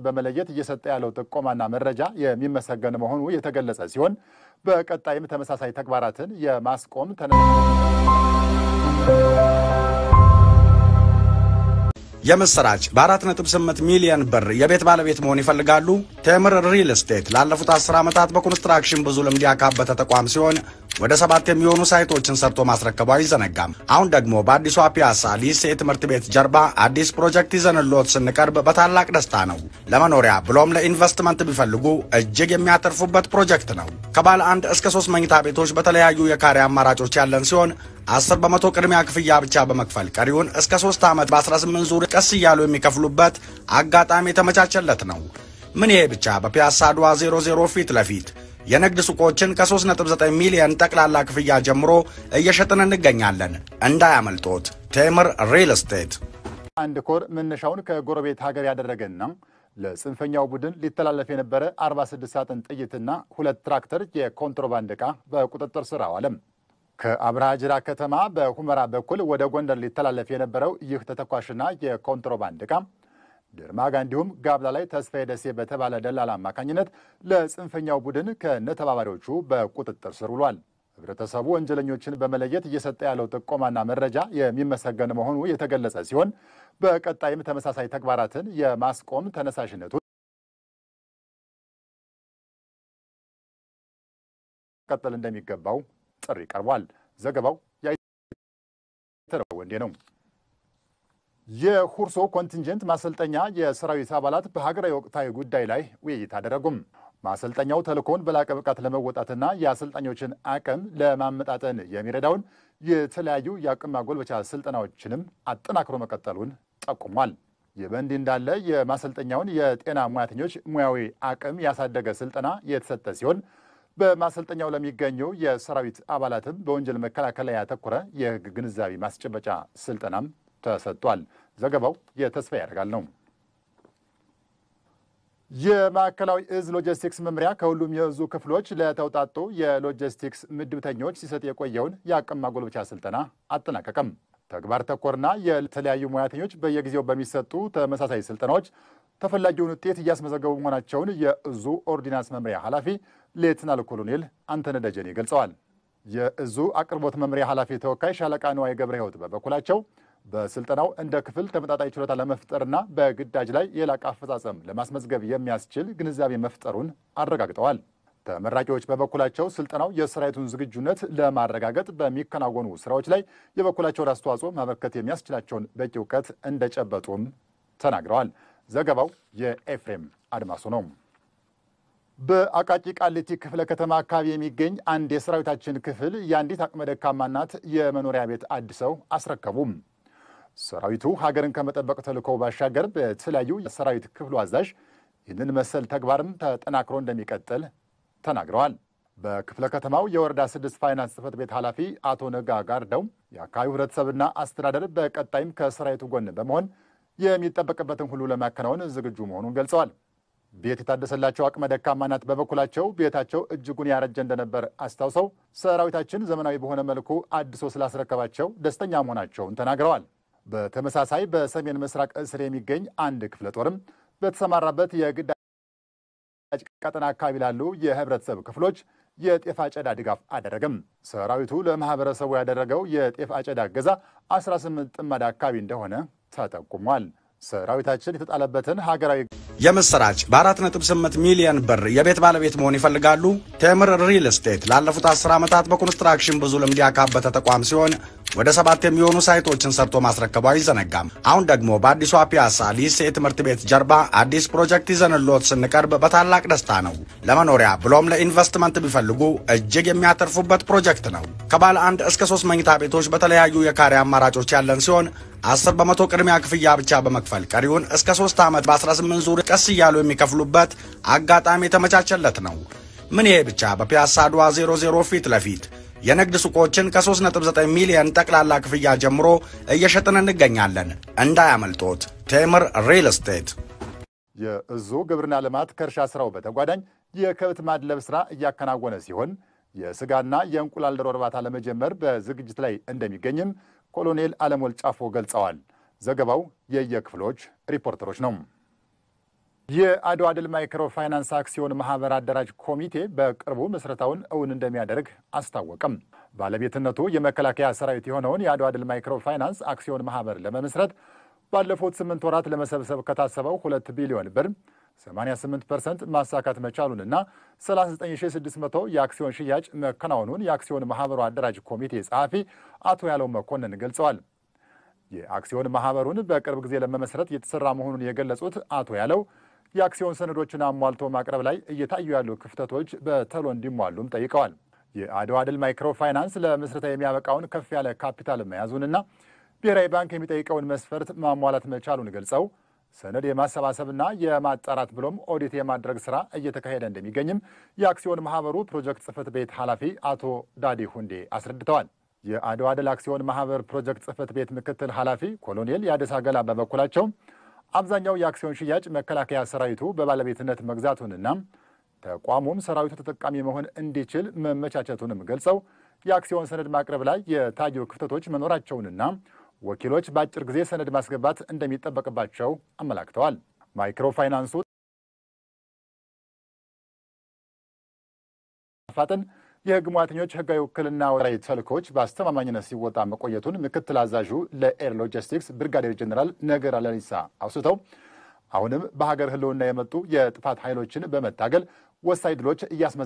በመለየት እየሰጠ ያለው ጥቆማና መረጃ የሚመሰገን መሆኑ የተገለጸ ሲሆን በቀጣይም ተመሳሳይ ተግባራትን የማስቆም ተነ የምስራች በ4.8 ሚሊዮን ብር የቤት ባለቤት መሆን ይፈልጋሉ? ቴምር ሪል ስቴት ላለፉት 10 ዓመታት በኮንስትራክሽን ብዙ ልምድ ያካበተ ተቋም ሲሆን ወደ ሰባት የሚሆኑ ሳይቶችን ሰርቶ ማስረከቡ አይዘነጋም። አሁን ደግሞ በአዲሷ ፒያሳ ሊሴ ትምህርት ቤት ጀርባ አዲስ ፕሮጀክት ይዘንሎት ስንቀርብ በታላቅ ደስታ ነው። ለመኖሪያ ብሎም ለኢንቨስትመንት ቢፈልጉ እጅግ የሚያተርፉበት ፕሮጀክት ነው። ከባለ አንድ እስከ ሶስት መኝታ ቤቶች በተለያዩ የካሬ አማራጮች ያለን ሲሆን 10 በመቶ ቅድሚያ ክፍያ ብቻ በመክፈል ቀሪውን እስከ 3 ዓመት በ18 ዙር ቀስ እያሉ የሚከፍሉበት አጋጣሚ የተመቻቸለት ነው። ምን ይሄ ብቻ! በፒያሳ አድዋ 00 ፊት ለፊት የንግድ ሱቆችን ከ3.9 ሚሊዮን ጠቅላላ ክፍያ ጀምሮ እየሸጥን እንገኛለን። እንዳያመልጦት። ቴምር ሪል ስቴት አንድ ኮር መነሻውን ከጎረቤት ሀገር ያደረገና ለጽንፈኛው ቡድን ሊተላለፍ የነበረ 46 ሳጥን ጥይትና ሁለት ትራክተር የኮንትሮባንድ ዕቃ በቁጥጥር ስር አዋለም። ከአብርሃ ጅራ ከተማ በሁመራ በኩል ወደ ጎንደር ሊተላለፍ የነበረው ይህ ተተኳሽና የኮንትሮባንድ ዕቃ ድርማጋ እንዲሁም ጋብላ ላይ ተስፋዬ ደሴ በተባለ ደላላ አማካኝነት ለጽንፈኛው ቡድን ከነተባባሪዎቹ በቁጥጥር ስር ውሏል። ህብረተሰቡ ወንጀለኞችን በመለየት እየሰጠ ያለው ጥቆማና መረጃ የሚመሰገን መሆኑ የተገለጸ ሲሆን በቀጣይም ተመሳሳይ ተግባራትን የማስቆም ተነሳሽነቱ ቀጠል እንደሚገባው ጥሪ ቀርቧል። ዘገባው ወንዴ ነው። የሁርሶ ኮንቲንጀንት ማሰልጠኛ የሰራዊት አባላት በሀገራዊ ወቅታዊ ጉዳይ ላይ ውይይት አደረጉም። ማሰልጠኛው ተልእኮውን በላቀ ብቃት ለመወጣትና የአሰልጣኞችን አቅም ለማመጣጠን የሚረዳውን የተለያዩ የአቅም ማጎልበቻ ስልጠናዎችንም አጠናክሮ መቀጠሉን ጠቁሟል። ይህ በእንዲህ እንዳለ የማሰልጠኛውን የጤና ሙያተኞች ሙያዊ አቅም ያሳደገ ስልጠና የተሰጠ ሲሆን በማሰልጠኛው ለሚገኙ የሰራዊት አባላትም በወንጀል መከላከል ላይ ያተኮረ የሕግ ግንዛቤ ማስጨበጫ ስልጠናም ተሰጥቷል። ዘገባው የተስፋ ያደርጋል ነው። የማዕከላዊ እዝ ሎጂስቲክስ መምሪያ ከሁሉም የእዙ ክፍሎች ለተውጣጡ የሎጂስቲክስ ምድብተኞች ሲሰጥ የቆየውን የአቅም ማጎልበቻ ስልጠና አጠናቀቀም። ተግባር ተኮርና የተለያዩ ሙያተኞች በየጊዜው በሚሰጡ ተመሳሳይ ስልጠናዎች ተፈላጊውን ውጤት እያስመዘገቡ መሆናቸውን የእዙ ኦርዲናንስ መምሪያ ኃላፊ ሌትናል ኮሎኔል አንተነህ ደጀኔ ገልጸዋል። የእዙ አቅርቦት መምሪያ ኃላፊ ተወካይ ሻለቃ ንዋይ ገብረ ሕይወት በበኩላቸው በስልጠናው እንደ ክፍል ተመጣጣኝ ችሎታ ለመፍጠርና በግዳጅ ላይ የላቀ አፈጻጸም ለማስመዝገብ የሚያስችል ግንዛቤ መፍጠሩን አረጋግጠዋል። ተመራቂዎች በበኩላቸው ስልጠናው የሰራዊቱን ዝግጁነት ለማረጋገጥ በሚከናወኑ ስራዎች ላይ የበኩላቸውን አስተዋጽኦ ማበርከት የሚያስችላቸውን በቂ እውቀት እንደጨበጡም ተናግረዋል። ዘገባው የኤፍሬም አድማሱ ነው። በአቃቂ ቃሊቲ ክፍለ ከተማ አካባቢ የሚገኝ አንድ የሰራዊታችን ክፍል የአንዲት አቅመ ደካማ እናት የመኖሪያ ቤት አድሰው አስረከቡም። ሰራዊቱ ሀገርን ከመጠበቅ ተልዕኮ ባሻገር በተለያዩ የሰራዊት ክፍሉ አዛዥ ይህንን መሰል ተግባርም ተጠናክሮ እንደሚቀጥል ተናግረዋል። በክፍለ ከተማው የወረዳ ስድስት ፋይናንስ ጽሕፈት ቤት ኃላፊ አቶ ነጋ ጋርደው የአካባቢው ሕብረተሰብና አስተዳደር በቀጣይም ከሰራዊቱ ጎን በመሆን የሚጠበቅበትን ሁሉ ለማከናወን ዝግጁ መሆኑን ገልጸዋል። ቤት የታደሰላቸው አቅመ ደካማ እናት በበኩላቸው ቤታቸው እጅጉን ያረጀ እንደነበር አስታውሰው ሰራዊታችን ዘመናዊ በሆነ መልኩ አድሶ ስላስረከባቸው ደስተኛ መሆናቸውን ተናግረዋል። በተመሳሳይ በሰሜን ምስራቅ እስር የሚገኝ አንድ ክፍለ ጦርም በተሰማራበት የግዳጅ ቀጠና አካባቢ ላሉ የህብረተሰብ ክፍሎች የጤፍ አጨዳ ድጋፍ አደረገም። ሰራዊቱ ለማህበረሰቡ ያደረገው የጤፍ አጨዳ እገዛ 18 ጥማድ አካባቢ እንደሆነ ተጠቁሟል። ሰራዊታችን የተጣለበትን ሀገራዊ የምስራች በ4.8 ሚሊዮን ብር የቤት ባለቤት መሆን ይፈልጋሉ? ቴምር ሪል ስቴት ላለፉት 10 ዓመታት በኮንስትራክሽን ብዙ ልምድ ያካበተ ተቋም ሲሆን ወደ ሰባት የሚሆኑ ሳይቶችን ሰርቶ ማስረከቡ አይዘነጋም። አሁን ደግሞ በአዲሷ ፒያሳ ሊሴ ትምህርት ቤት ጀርባ አዲስ ፕሮጀክት ይዘንሎት ስንቀርብ በታላቅ ደስታ ነው። ለመኖሪያ ብሎም ለኢንቨስትመንት ቢፈልጉ እጅግ የሚያተርፉበት ፕሮጀክት ነው። ከባለ አንድ እስከ ሶስት መኝታ ቤቶች በተለያዩ የካሬ አማራጮች ያለን ሲሆን 10 በመቶ ቅድሚያ ክፍያ ብቻ በመክፈል ቀሪውን እስከ 3 ዓመት በ18 ዙር ቀስ እያሉ የሚከፍሉበት አጋጣሚ የተመቻቸለት ነው። ምን ይሄ ብቻ! በፒያሳ አድዋ 00 ፊት ለፊት የንግድ ሱቆችን ከ3.9 ሚሊዮን ጠቅላላ ክፍያ ጀምሮ እየሸጥን እንገኛለን። እንዳያመልጦት። ቴምር ሪል ስቴት የእዙ ግብርና ልማት ከእርሻ ስራው በተጓዳኝ የከብት ማድለብ ስራ እያከናወነ ሲሆን የስጋና የእንቁላል ዶሮ እርባታ ለመጀመር በዝግጅት ላይ እንደሚገኝም ኮሎኔል አለሞል ጫፎ ገልጸዋል። ዘገባው የየክፍሎች ሪፖርተሮች ነው። የአድዋ ድል ማይክሮ ፋይናንስ አክሲዮን ማህበር አደራጅ ኮሚቴ በቅርቡ ምስረታውን እውን እንደሚያደርግ አስታወቀም። ባለቤትነቱ የመከላከያ ሰራዊት የሆነውን የአድዋ ድል ማይክሮ ፋይናንስ አክሲዮን ማህበር ለመመስረት ባለፉት ስምንት ወራት ለመሰብሰብ ከታሰበው ሁለት ቢሊዮን ብር 88 ፐርሰንት ማሳካት መቻሉንና 39600 የአክሲዮን ሽያጭ መከናወኑን የአክሲዮን ማህበሩ አደራጅ ኮሚቴ ጸሐፊ አቶ ያለው መኮንን ገልጸዋል። የአክሲዮን ማህበሩን በቅርብ ጊዜ ለመመስረት የተሰራ መሆኑን የገለጹት አቶ ያለው የአክሲዮን ሰነዶችን አሟልቶ ማቅረብ ላይ እየታዩ ያሉ ክፍተቶች በቶሎ እንዲሟሉም ጠይቀዋል። የአድዋ ድል ማይክሮ ፋይናንስ ለምስረታ የሚያበቃውን ከፍ ያለ ካፒታል መያዙንና ብሔራዊ ባንክ የሚጠይቀውን መስፈርት ማሟላት መቻሉን ገልጸው ሰነድ የማሰባሰብና የማጣራት ብሎም ኦዲት የማድረግ ስራ እየተካሄደ እንደሚገኝም የአክሲዮን ማህበሩ ፕሮጀክት ጽህፈት ቤት ኃላፊ አቶ ዳዲ ሁንዴ አስረድተዋል። የአድዋ ድል አክሲዮን ማህበር ፕሮጀክት ጽህፈት ቤት ምክትል ኃላፊ ኮሎኔል የአደሳ ገላ በበኩላቸው አብዛኛው የአክሲዮን ሽያጭ መከላከያ ሰራዊቱ በባለቤትነት መግዛቱንና ተቋሙም ሰራዊቱ ተጠቃሚ መሆን እንዲችል መመቻቸቱንም ገልጸው የአክሲዮን ሰነድ ማቅረብ ላይ የታዩ ክፍተቶች መኖራቸውንና ወኪሎች በአጭር ጊዜ ሰነድ ማስገባት እንደሚጠበቅባቸው አመላክተዋል። ማይክሮ ፋይናንሱ ፋጥን የህግ ሙያተኞች ህጋዊ ውክልና ወራዊ ተልእኮች በአስተማማኝነት ሲወጣ መቆየቱን ምክትል አዛዡ ለኤር ሎጂስቲክስ ብርጋዴር ጀኔራል ነገራ ለሊሳ አውስተው አሁንም በሀገር ህልውና የመጡ የጥፋት ኃይሎችን በመታገል ወሳኝ ድሎች እያስመዘ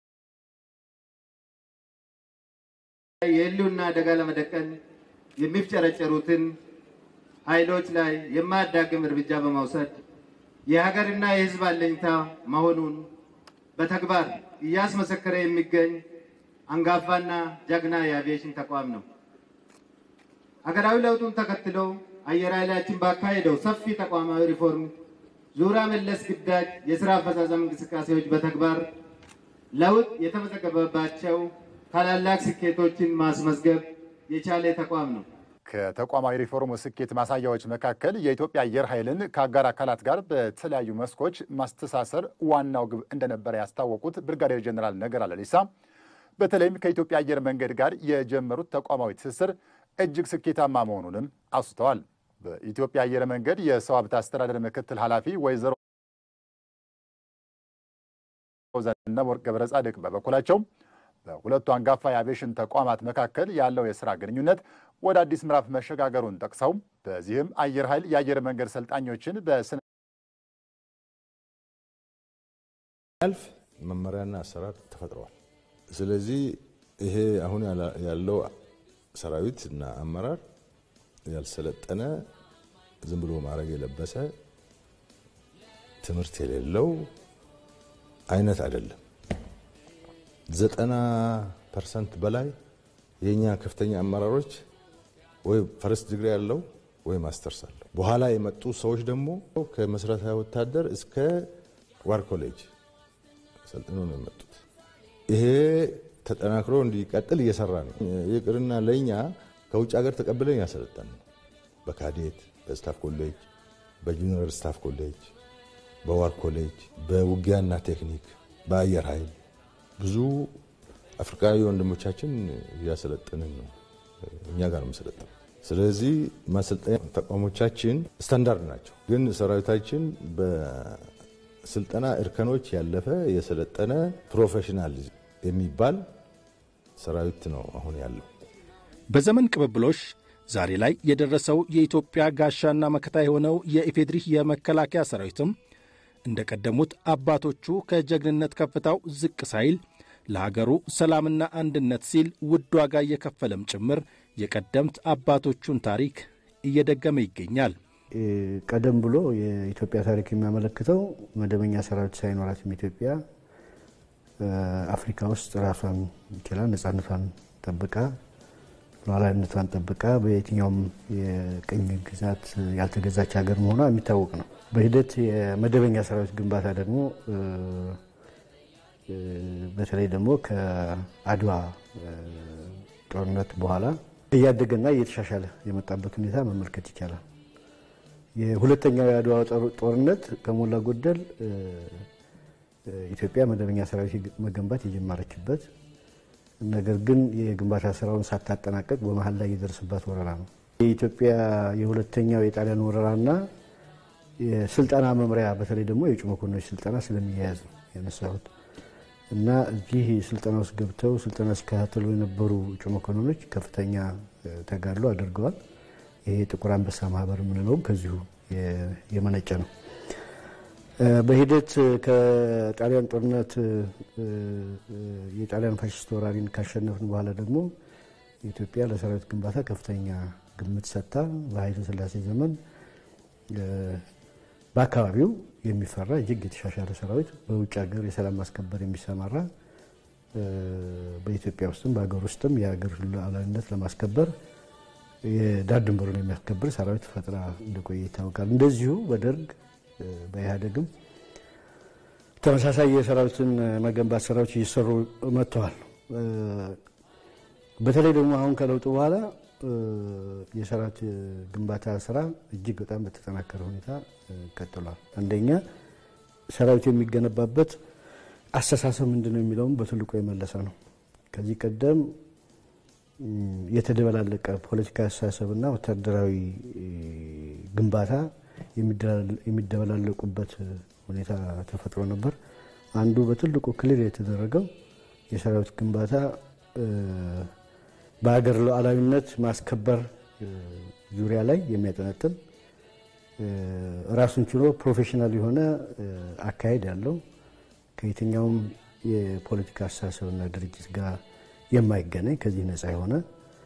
የህልውና አደጋ ለመደቀን የሚፍጨረጨሩትን ኃይሎች ላይ የማያዳግም እርምጃ በመውሰድ የሀገርና የህዝብ አለኝታ መሆኑን በተግባር እያስመሰከረ የሚገኝ አንጋፋና ጀግና የአቪዬሽን ተቋም ነው። ሀገራዊ ለውጡን ተከትሎ አየር ኃይላችን ባካሄደው ሰፊ ተቋማዊ ሪፎርም ዙሪያ መለስ ግዳጅ የስራ አፈጻጸም እንቅስቃሴዎች በተግባር ለውጥ የተመዘገበባቸው ታላላቅ ስኬቶችን ማስመዝገብ የቻለ ተቋም ነው። ከተቋማዊ ሪፎርሙ ስኬት ማሳያዎች መካከል የኢትዮጵያ አየር ኃይልን ከአጋር አካላት ጋር በተለያዩ መስኮች ማስተሳሰር ዋናው ግብ እንደነበረ ያስታወቁት ብርጋዴር ጀኔራል ነገራ ለሊሳ በተለይም ከኢትዮጵያ አየር መንገድ ጋር የጀመሩት ተቋማዊ ትስስር እጅግ ስኬታማ መሆኑንም አውስተዋል። በኢትዮጵያ አየር መንገድ የሰው ሀብት አስተዳደር ምክትል ኃላፊ ወይዘሮ ዘነበወርቅ ገብረ ጻድቅ በበኩላቸው በሁለቱ አንጋፋ የአቪዬሽን ተቋማት መካከል ያለው የስራ ግንኙነት ወደ አዲስ ምዕራፍ መሸጋገሩን ጠቅሰው በዚህም አየር ኃይል የአየር መንገድ ሰልጣኞችን በስነ ያልፍ መመሪያና አሰራር ተፈጥረዋል። ስለዚህ ይሄ አሁን ያለው ሰራዊት እና አመራር ያልሰለጠነ ዝም ብሎ ማድረግ የለበሰ ትምህርት የሌለው አይነት አይደለም። ዘጠና ፐርሰንት በላይ የእኛ ከፍተኛ አመራሮች ወይ ፈርስት ዲግሪ ያለው ወይ ማስተርስ አለው። በኋላ የመጡ ሰዎች ደግሞ ከመሰረታዊ ወታደር እስከ ዋር ኮሌጅ ሰልጥኖ ነው የመጡት። ይሄ ተጠናክሮ እንዲቀጥል እየሰራ ነው። ይቅርና ለእኛ ከውጭ ሀገር ተቀብለን ያሰለጠን ነው። በካዴት በስታፍ ኮሌጅ፣ በጁኒየር ስታፍ ኮሌጅ፣ በዋር ኮሌጅ፣ በውጊያና ቴክኒክ፣ በአየር ኃይል ብዙ አፍሪካዊ ወንድሞቻችን እያሰለጠንን ነው። እኛ ጋር ነው የምሰለጥነው። ስለዚህ ማሰልጠኛ ተቋሞቻችን ስታንዳርድ ናቸው። ግን ሰራዊታችን በስልጠና እርከኖች ያለፈ የሰለጠነ ፕሮፌሽናል የሚባል ሰራዊት ነው አሁን ያለው። በዘመን ቅብብሎሽ ዛሬ ላይ የደረሰው የኢትዮጵያ ጋሻና መከታ የሆነው የኢፌድሪ የመከላከያ ሰራዊትም እንደ ቀደሙት አባቶቹ ከጀግንነት ከፍታው ዝቅ ሳይል ለሀገሩ ሰላምና አንድነት ሲል ውድ ዋጋ እየከፈለም ጭምር የቀደምት አባቶቹን ታሪክ እየደገመ ይገኛል። ቀደም ብሎ የኢትዮጵያ ታሪክ የሚያመለክተው መደበኛ ሰራዊት ሳይኖራትም ኢትዮጵያ አፍሪካ ውስጥ ራሷን ችላ ነጻነቷን ጠብቃ ሉዓላዊነቷን ጠብቃ በየትኛውም የቅኝ ግዛት ያልተገዛች ሀገር መሆኗ የሚታወቅ ነው። በሂደት የመደበኛ ሰራዊት ግንባታ ደግሞ በተለይ ደግሞ ከአድዋ ጦርነት በኋላ እያደገና እየተሻሻለ የመጣበት ሁኔታ መመልከት ይቻላል። የሁለተኛው የአድዋ ጦርነት ከሞላ ጎደል ኢትዮጵያ መደበኛ ሰራዊት መገንባት የጀመረችበት ነገር ግን የግንባታ ስራውን ሳታጠናቀቅ በመሀል ላይ የደረሰባት ወረራ ነው። የኢትዮጵያ የሁለተኛው የጣሊያን ወረራና የስልጠና መምሪያ በተለይ ደግሞ የእጩ መኮንኖች ስልጠና ስለሚያያዝ ነው ያነሳሁት እና እዚህ ስልጠና ውስጥ ገብተው ስልጠና ሲከታተሉ የነበሩ እጩ መኮንኖች ከፍተኛ ተጋድሎ አድርገዋል። ይሄ ጥቁር አንበሳ ማህበር የምንለውም ከዚሁ የመነጨ ነው። በሂደት ከጣሊያን ጦርነት የጣሊያን ፋሽስት ወራሪን ካሸነፍን በኋላ ደግሞ ኢትዮጵያ ለሰራዊት ግንባታ ከፍተኛ ግምት ሰጥታ በኃይለ ሥላሴ ዘመን በአካባቢው የሚፈራ እጅግ የተሻሻለ ሰራዊት በውጭ ሀገር የሰላም ማስከበር የሚሰማራ በኢትዮጵያ ውስጥም በሀገር ውስጥም የሀገር ሉዓላዊነት ለማስከበር የዳር ድንበሩን የሚያስከብር ሰራዊት ፈጥራ እንደቆየ ይታወቃል። እንደዚሁ በደርግ በኢህአዴግም ተመሳሳይ የሰራዊትን መገንባት ስራዎች እየሰሩ መጥተዋል። በተለይ ደግሞ አሁን ከለውጡ በኋላ የሰራዊት ግንባታ ስራ እጅግ በጣም በተጠናከረ ሁኔታ ቀጥሏል። አንደኛ ሰራዊት የሚገነባበት አስተሳሰብ ምንድን ነው የሚለውም በትልቁ የመለሰ ነው። ከዚህ ቀደም የተደበላለቀ ፖለቲካዊ አስተሳሰብና ወታደራዊ ግንባታ የሚደበላለቁበት ሁኔታ ተፈጥሮ ነበር። አንዱ በትልቁ ክሊር የተደረገው የሰራዊት ግንባታ በሀገር ሉዓላዊነት ማስከበር ዙሪያ ላይ የሚያጠነጥን ራሱን ችሎ ፕሮፌሽናል የሆነ አካሄድ ያለው ከየትኛውም የፖለቲካ አስተሳሰብና ድርጅት ጋር የማይገናኝ ከዚህ ነፃ የሆነ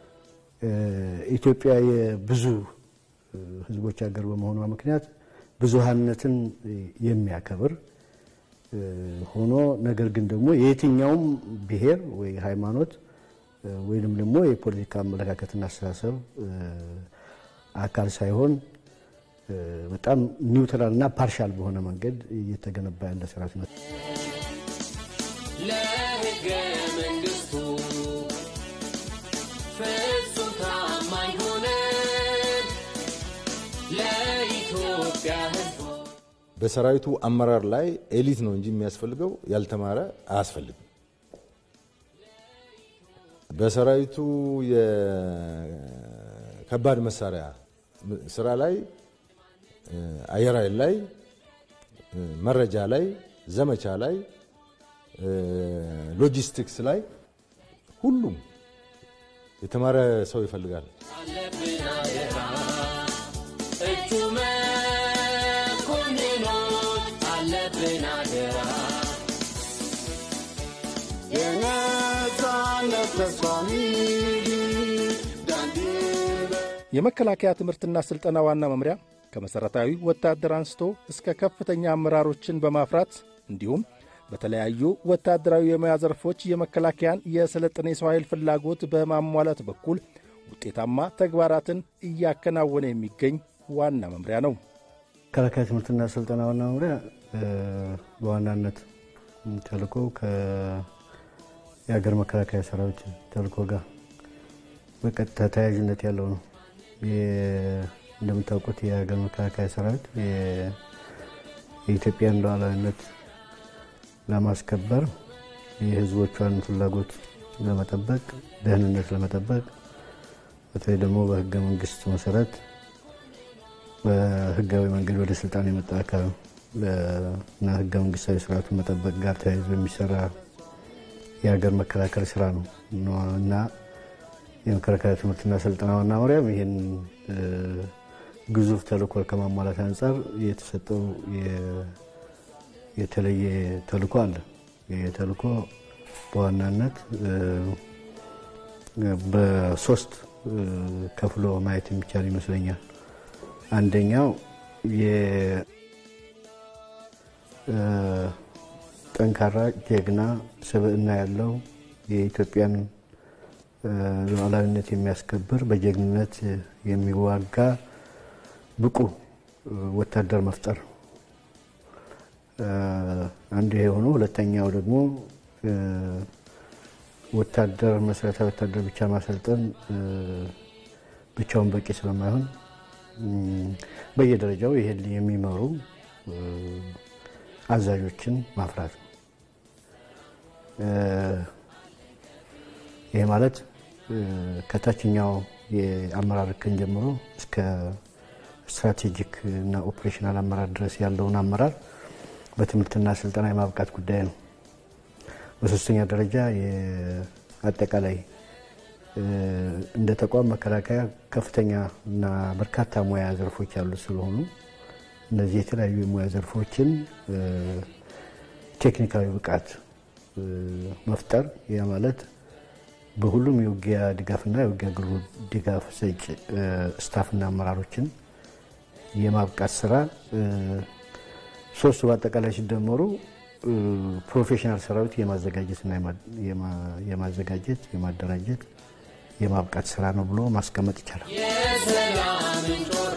ኢትዮጵያ የብዙ ሕዝቦች ሀገር በመሆኗ ምክንያት ብዙሃነትን የሚያከብር ሆኖ ነገር ግን ደግሞ የየትኛውም ብሔር ወይ ሃይማኖት ወይንም ደግሞ የፖለቲካ አመለካከትና አስተሳሰብ አካል ሳይሆን በጣም ኒውትራል እና ፓርሻል በሆነ መንገድ እየተገነባ ያለ ስርዓት ነው። ለሕገ መንግሥቱ ፍጹም ታማኝ ሆነን ለኢትዮጵያ ሕዝብ በሰራዊቱ አመራር ላይ ኤሊት ነው እንጂ የሚያስፈልገው ያልተማረ አያስፈልግም። በሰራዊቱ የከባድ መሳሪያ ስራ ላይ አየር ኃይል ላይ መረጃ ላይ ዘመቻ ላይ ሎጂስቲክስ ላይ ሁሉም የተማረ ሰው ይፈልጋል። አለብን አደራ እጩ መኮንኖች አለብን አደራ የነፃነት ተስፋሚ የመከላከያ ትምህርትና ሥልጠና ዋና መምሪያ ከመሠረታዊ ወታደር አንስቶ እስከ ከፍተኛ አመራሮችን በማፍራት እንዲሁም በተለያዩ ወታደራዊ የሙያ ዘርፎች የመከላከያን የሰለጠነ የሰው ኃይል ፍላጎት በማሟላት በኩል ውጤታማ ተግባራትን እያከናወነ የሚገኝ ዋና መምሪያ ነው። መከላከያ ትምህርትና ስልጠና ዋና መምሪያ በዋናነት ተልእኮ የሀገር መከላከያ ሰራዊት ተልእኮ ጋር በቀጥታ ተያያዥነት ያለው ነው። እንደምታውቁት የሀገር መከላከያ ሰራዊት የኢትዮጵያን ሉዓላዊነት ለማስከበር የሕዝቦቿን ፍላጎት ለመጠበቅ ደህንነት ለመጠበቅ በተለይ ደግሞ በሕገ መንግስት መሰረት በህጋዊ መንገድ ወደ ስልጣን የመጣ አካል እና ሕገ መንግስታዊ ስርዓቱን መጠበቅ ጋር ተያይዞ የሚሰራ የሀገር መከላከል ስራ ነው እና የመከላከያ ትምህርትና ስልጠና ዋና መምሪያም ይህን ግዙፍ ተልእኮ ከማሟላት አንጻር የተሰጠው የተለየ ተልእኮ አለ። ይህ ተልእኮ በዋናነት በሶስት ከፍሎ ማየት የሚቻል ይመስለኛል። አንደኛው ጠንካራ ጀግና ስብዕና ያለው የኢትዮጵያን ሉዓላዊነት የሚያስከብር በጀግንነት የሚዋጋ ብቁ ወታደር መፍጠር አንዱ ይሄ ሆኖ፣ ሁለተኛው ደግሞ ወታደር መሰረታዊ ወታደር ብቻ ማሰልጠን ብቻውን በቂ ስለማይሆን በየደረጃው ይሄን የሚመሩ አዛዦችን ማፍራት ነው። ይሄ ማለት ከታችኛው የአመራር እርከን ጀምሮ እስከ ስትራቴጂክ እና ኦፕሬሽናል አመራር ድረስ ያለውን አመራር በትምህርትና ስልጠና የማብቃት ጉዳይ ነው። በሶስተኛ ደረጃ አጠቃላይ እንደ ተቋም መከላከያ ከፍተኛ እና በርካታ ሙያ ዘርፎች ያሉት ስለሆኑ እነዚህ የተለያዩ የሙያ ዘርፎችን ቴክኒካዊ ብቃት መፍጠር ያ ማለት በሁሉም የውጊያ ድጋፍና የውጊያ አገልግሎት ድጋፍ ሰጭ ስታፍና አመራሮችን የማብቃት ስራ ሶስቱ በአጠቃላይ ሲደመሩ ፕሮፌሽናል ሰራዊት የማዘጋጀትና የማዘጋጀት የማደራጀት የማብቃት ስራ ነው ብሎ ማስቀመጥ ይቻላል። የሰላም ጮራ